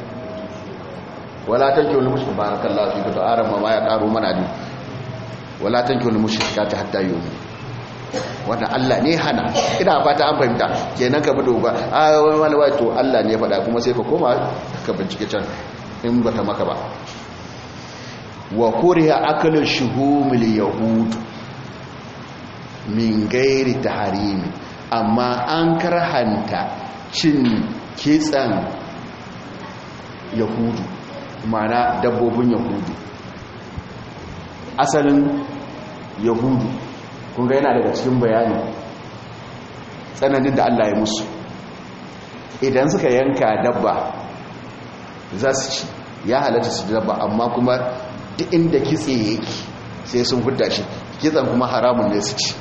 wala tankihu lil mushrik barakallahu fi to arama ma ya karo mana din wala tankihu lil mushrikati hatta yu'minu wanda Allah ne hana ina fata an fahimta kenan ka bi doga a wani wani to Allah ne ya faɗa kuma sai ka koma ka bincike can in bata maka ba wa kuriha akalu shuhumil yahud min gairi taharimi amma an karhanta cin kitsan yahudu mana dabbobin yahudu asalin yahudu kunga yana daga cikin bayani tsananin da Allah ya musu idan suka yanka dabba za su ci ya halatta su dabba amma kuma duk inda kitse yake sai sun hudda shi kitsan kuma haramun ne su ci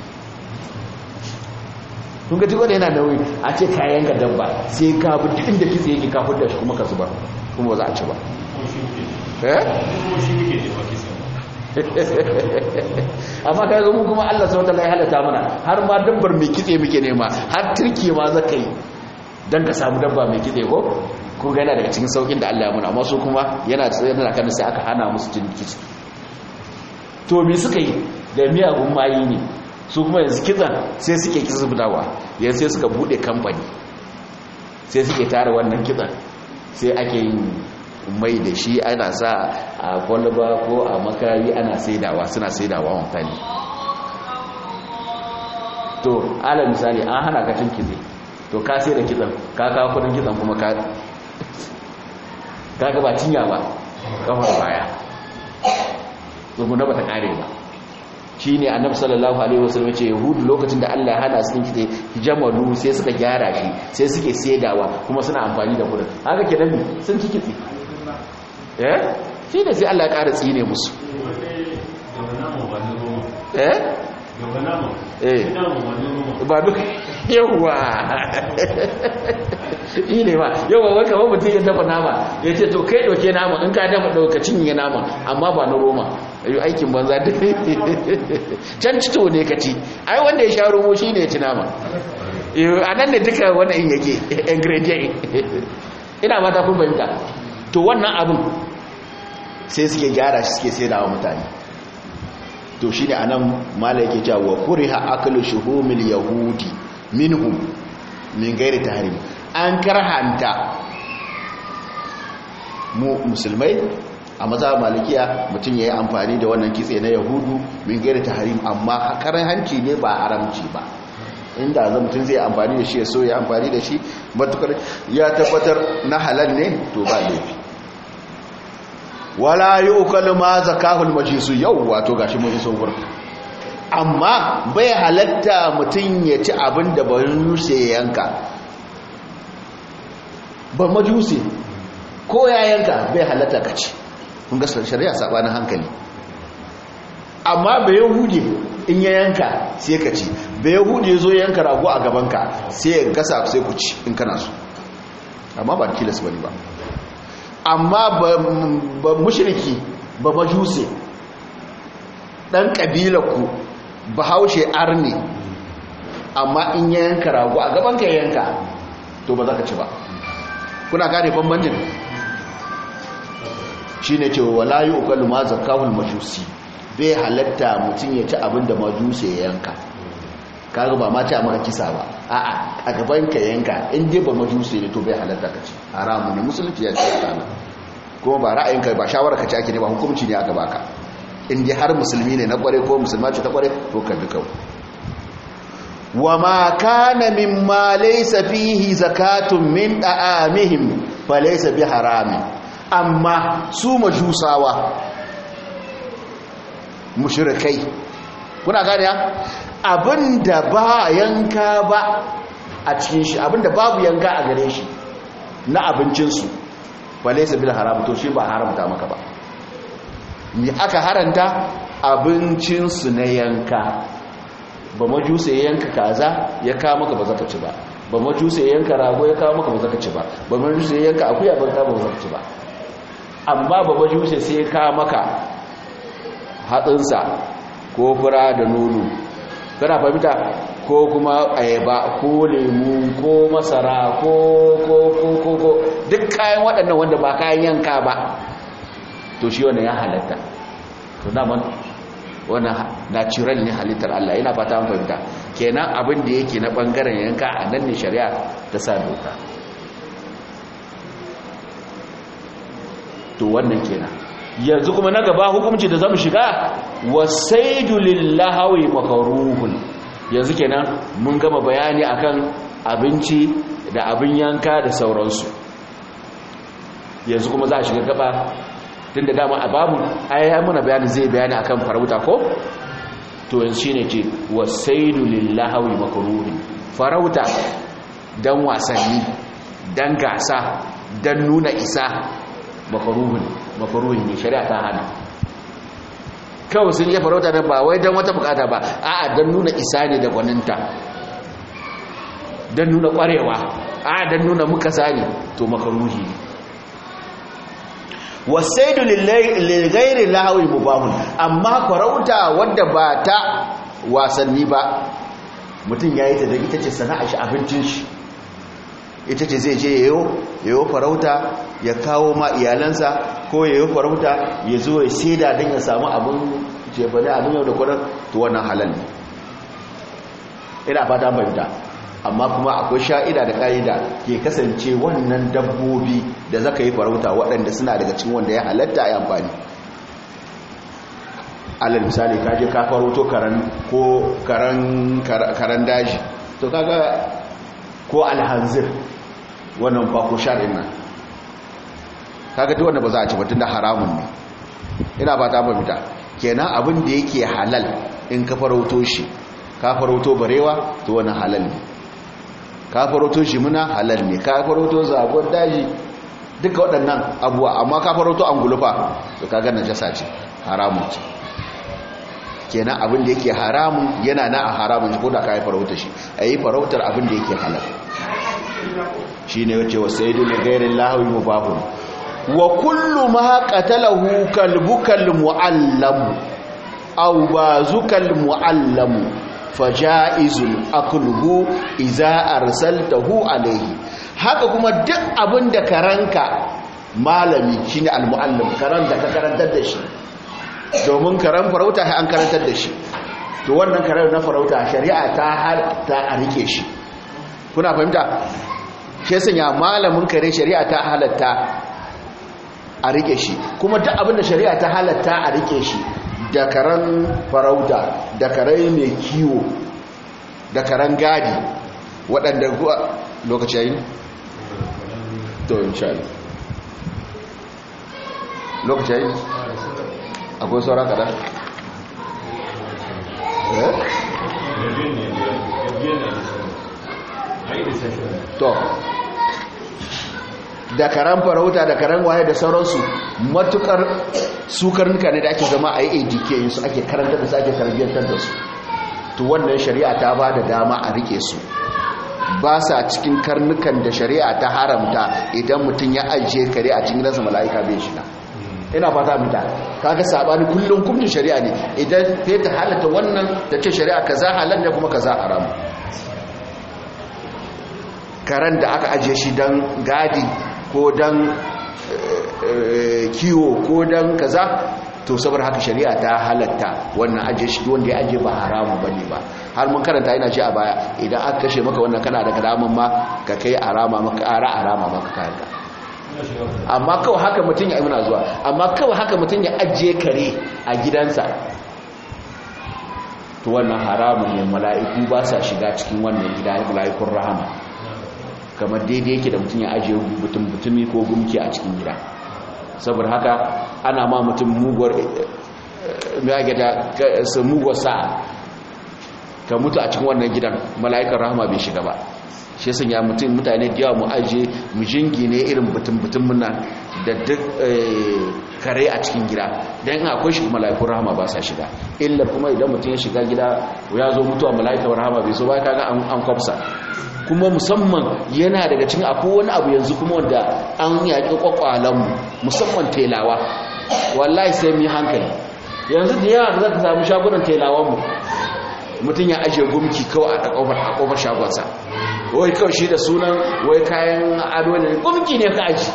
kun gaji wanda yana nauyi a ce ka yanka dabba sai ka bi duk inda kitse yake ka hudda shi kuma ka zuba kuma ba za a ci ba amma ka ga mu kuma Allah subhanahu wataala ya halatta mana har ma dabbar mai kitse muke nema har turki ma zaka yi dan ka samu dabba mai kitse ko kun ga yana daga cikin saukin da Allah ya muna amma su kuma yana yana kan sai aka hana musu cin kitse to me suka yi da miyagun mayi ne su kuma yanzu kitsan sai suke kitsa budawa yanzu sai suka bude kamfani sai suke tara wannan kitsan sai ake yin mai da shi ana sa a kwalba ko a makayi ana saidawa suna saidawa mutane to ala misali an hana ka cin kitse to ka sai da kitsan ka kawo kudin kitsan kuma ka ka ba cinya ba kafar baya tsuguna ba ta kare ba shi ne annabi sallallahu alaihi wasallam ce yahudu lokacin da Allah ya hana su cin kitse jamalu sai suka gyara shi sai suke saidawa kuma suna amfani da kudin haka kenan sun ci kitse eh shi ne sai Allah ya ƙara tsine musu eh eh ba duk yawa yi ne ba yawa wata wani mutum ya dafa nama ya ce to kai ɗauke nama in ka dafa ɗaukacin yi nama amma ba na roma yi aikin banza da can cito ne ka ci ai wanda ya sha romo shi ne ya ci nama a nan ne duka wani in yake ingredient ina mata kun fahimta to wannan abin sai suke gyara shi suke sai da mutane to shi ne a nan mala yake cewa wa kuriha akalu shuhumil yahudi minhum min gairi tahrim an karhanta mu musulmai a maza malikiya mutum ya yi amfani da wannan kitse na yahudu min gairi tahrim amma karan hanci ne ba haramci ba inda zan mutum zai amfani da shi ya so ya amfani da shi matukar ya tabbatar na halal ne to ba laifi wala yi ukalu ma zakahul majisu yau wato gashi mun iso gurin amma bai halatta mutum ya ci abin da ba yuse ya yanka ba majusi ko ya yanka bai halatta ka ci kun ga shari'a sabanin hankali amma bai yahudi in ya yanka sai ka ci bai yahudi ya zo yanka rago a gabanka sai ya gasa sai ku ci in kana so amma ba tilas bane ba amma ba mushriki ba majuse dan kabilarku ba haushe arni amma in ya yanka rago a gabanka ya yanka to ba za ka ci ba kuna gane bambancin shi ne ce wala yi ukalu ma zakahul majusi bai halatta mutum ya ci abin da majusi ya yanka kaga ba ma ci a maka kisa ba a'a a gaban ka yanka in dai ba majusi ne to bai halatta ka ci haramu ne musulunci ya ce kana kuma ba ra'ayinka ba shawara ka ci ake ne ba hukunci ne aka baka inda har musulmi ne na kware ko musulma ce ta kware to ka bi kawai wa ma kana mimma laysa fihi zakatun min da'amihim fa laysa bi harami amma su majusawa mushrikai kuna gane ya abinda ba yanka ba a cikin shi abinda babu yanka a gare shi na abincinsu ba laysa bil haram to shi ba haramta maka ba me aka haranta abincinsu na yanka ba majusa ya yanka kaza ya kawo maka ba zaka ci ba ba majusa ya yanka rago ya kawo maka ba zaka ci ba ba majusa ya yanka akuya ba ka ba zaka ci ba amma ba majusa sai ya kawo maka hatsinsa ko fura da nono kana fahimta ko kuma ayaba ko lemu ko masara ko ko ko ko ko duk kayan waɗannan wanda ba kayan yanka ba to shi wannan ya halatta to daman wannan natural ne halittar Allah yana fata an fahimta kenan abin da yake na bangaren yanka a nan ne shari'a ta sa doka to wannan kenan yanzu kuma na gaba hukunci da zamu shiga wasaidu lillahi makruhun yanzu kenan mun gama bayani akan abinci da abin yanka da sauransu yanzu kuma za a shiga gaba tun da dama a babu ayyaya muna bayani zai bayani akan farauta ko to yanzu shine ce wasaidu lillahi makruhin farauta dan wasanni dan gasa dan nuna isa makruhin makruhin ne shari'a ta hana kawai sun yi farauta da ba wai dan wata bukata ba a'a dan nuna isa ne da gwaninta dan nuna kwarewa a'a dan nuna muka sani to makruhi ne wasaidu ligairi lahawi mubahun amma farauta wadda ba ta wasanni ba mutum ya yi ta da ita ce sana'a shi abincin shi ita ce zai je yayo yayo farauta ya kawo ma iyalansa ko yayo farauta ya zo ya saida don ya samu abin jebane abin yau da kwanar to wannan halal ne ina fata fahimta amma kuma akwai sha'ida da ƙa'ida ke kasance wannan dabbobi da zaka yi farauta waɗanda suna daga cikin wanda ya halatta a amfani alal misali ka je ka farauto karan ko karan karan daji to kaga ko alhanzir wannan ba ko shar'in nan kaga duk wanda ba za a ci ba tunda haramun ne ina ba ta fahimta kenan abin da yake halal in ka farauto shi ka farauto barewa to wannan halal ne ka farauto jimina halal ne ka farauto zagon daji duka waɗannan abuwa amma ka farauto angulufa to kaga najasa ce haramun ce kenan abin da yake haramun yana na a haramun ko da ka yi farauta shi a yi farautar abin da yake halal shi ne wace wasu yi dole gairin lahawi mubahun wa kullu ma qatalahu kalbukal mu'allamu aw bazukal mu'allamu faja'izun akluhu iza arsaltahu alayhi haka kuma duk abin da karanka malami shine almuallim karan da ka karantar da shi domin karan farauta sai an karantar da shi to wannan karan na farauta shari'a ta halatta a rike shi kuna fahimta shi sanya malamin kare shari'a ta halatta a rike shi kuma duk abin da shari'a ta halatta a rike shi da karan farauta da karai mai kiwo da karan gadi waɗanda kuwa lokaci yayi to insha Allah lokaci yayi akwai sauran kada eh to da karan farauta da karan waye da sauransu matukar su karnuka ne da ake zama a yi adk su ake karanta da su ake tarbiyyantar da su to wannan shari'a ta ba da dama a rike su ba sa cikin karnukan da shari'a ta haramta idan mutum ya ajiye kare a cikin ransa mala'ika bai shiga ina fata mita kaga sabani kullum kullum shari'a ne idan ta ta halatta wannan da ce shari'a kaza halal ne kuma kaza haram karen da aka ajiye shi dan gadi ko dan kiwo ko dan kaza to saboda haka shari'a ta halatta wannan ajiye shi wanda ya ajiye ba haramu bane ba har mun karanta ina shi a baya idan aka kashe maka wannan kana da karaman ma ka kai arama maka ara arama maka kayanka amma kawai haka mutum ya muna zuwa amma kawai haka mutum ya ajiye kare a gidansa to wannan haramun ne mala'iku ba sa shiga cikin wannan gida mala'ikun rahama kamar daidai yake da mutum ya ajiye mutum mutumi ko gumki a cikin gida saboda haka ana ma mutum muguwar muguwar sa'a ka mutu a cikin wannan gidan mala'ikan rahama bai shiga ba shi sun ya mutum mutane da yawa mu ajiye mu jingine irin butun-butun muna da duk kare a cikin gida don in akwai shi mala'ikun rahama ba sa shiga illar kuma idan mutum ya shiga gida ya zo mutuwa mala'ikun rahama bai so ba kaga an kwafsa kuma musamman yana daga cikin akwai wani abu yanzu kuma wanda an yaƙi kwakwalanmu musamman telawa wallahi sai mu yi hankali yanzu da yawa za ka samu shagunan telawanmu mutum ya ajiye gumki kawai a ƙofar shagonsa wai kawai shi da sunan wai kayan ado ne gumki ne ka aji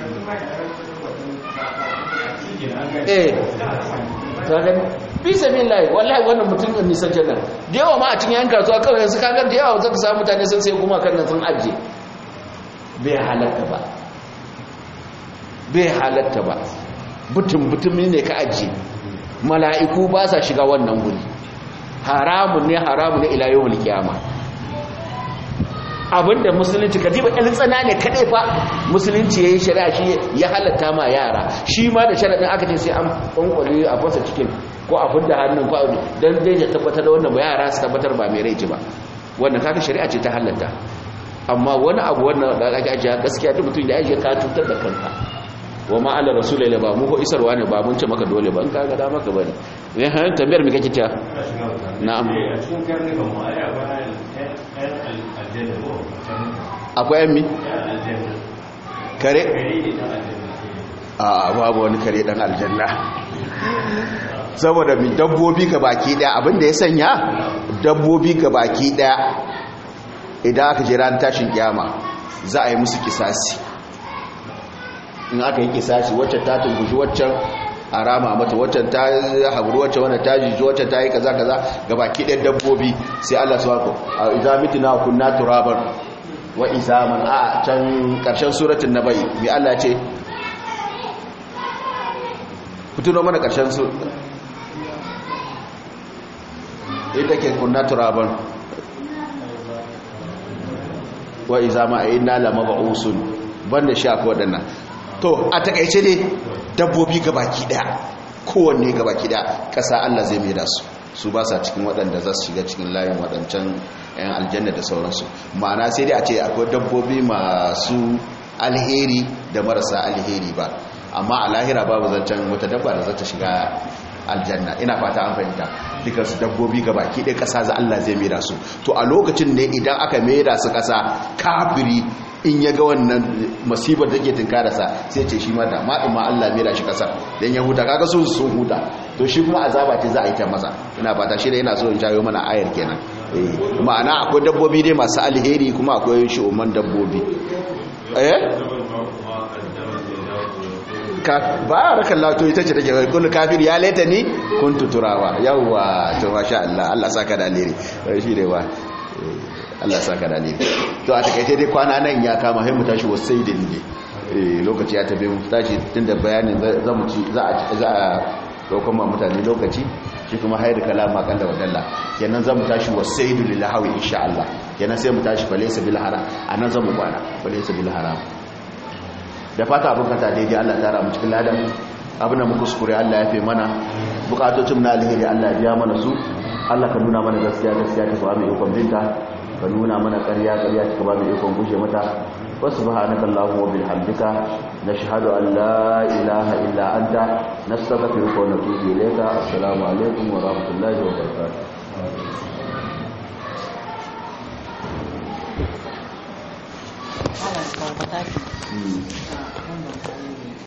eh kagan bisa min lai wallahi wannan mutum din nisan jannan da yawa ma a cikin yan kasuwa kawai yanzu kagan da yawa zaka samu mutane sun sai kuma kan nan sun ajiye bai halatta ba bai halatta ba butun butun ne ka ajiye mala'iku ba sa shiga wannan guri haramun ne haramun ne ila yawmul qiyama abinda musulunci kadiba ɗan tsana ne kadai fa musulunci yayi shari'a shi ya halatta ma yara shi ma da sharadin aka ce sai an kwankwale a fasa cikin ko a fudda hannun ko dan dai ya tabbatar da wannan ba yara su tabbatar ba mai rai ba wannan kaga shari'a ce ta halatta amma wani abu wannan da aka ajiya gaskiya duk mutum da ajiye ka tutar da kanka wa ma ala rasulai ba mu ko isarwa ne ba mun ce maka dole ba in kaga da maka bane ne han tambayar me kake ta na'am akwai yan mi kare a babu wani kare dan aljanna saboda mi dabbobi ga baki daya abinda ya sanya dabbobi ga baki daya idan aka jira tashin kiyama za a yi musu kisasi in aka yi kisashi wacce ta tungushi waccan a rama mata waccan ta haɓuru wacce wanda ta jiji wacce ta yi kaza kaza ga baki ɗan dabbobi sai Allah su wako a izamiti na kunna turabar wa izaman a can ƙarshen suratun na bai mai Allah ce fituno mana ƙarshen su ita ke kunna turabar wa izama a yi nalama ba'usun banda shi akwai waɗannan to a takaice ne dabbobi gabaki daya kowanne gabaki daya ƙasa Allah zai mai da su su ba sa cikin waɗanda za su shiga cikin layin waɗancan 'yan aljanna da sauransu ma'ana sai dai a ce akwai dabbobi masu alheri da marasa alheri ba amma a lahira babu zancen wata dabba da za ta shiga aljanna ina fata an fahimta dukkan su dabbobi baki ɗaya ƙasa za Allah zai mai da su to a lokacin ne idan aka mai da su ƙasa kafiri in ya ga wannan masibar da ke tunkararsa sai ce shi ma da maɗin ma Allah mera shi ƙasar don ya huta kaga sun sun huta to shi kuma azaba ce za a yi ta masa ina fata shi da yana so in jawo mana ayar kenan ma'ana akwai dabbobi dai masu alheri kuma akwai shi'umman dabbobi eh ba a rakan lato ita ce take kullu kafir ya laita ni kuntu turawa yawwa to masha Allah Allah saka da alheri shi ne ba Allah saka da alheri to a takaice dai kwana nan ya kama sai mu tashi wasaidin ne eh lokaci ya tabe mu tashi tunda bayanin za mu ci za a za a daukan ma mutane lokaci shi kuma hayar kalama kan da wadalla kenan za mu tashi wasaidu lil hawi insha Allah kenan sai mu tashi falaysa bil haram anan za mu kwana falaysa bil haram da fata abin kata daidai Allah tara mu cikin ladan abin da muka kuskure Allah ya fi mana bukatocin na alheri Allah ya biya mana su Allah ka nuna mana gaskiya gaskiya ta ba mu ikon binta ka nuna mana ƙarya ƙarya ta ba mu ikon gushe mata wa subhanaka allahumma wa bihamdika nashhadu an la ilaha illa anta nastaghfiruka wa natubu ilayka assalamu alaikum wa rahmatullahi wa barakatuh Ana da mataki.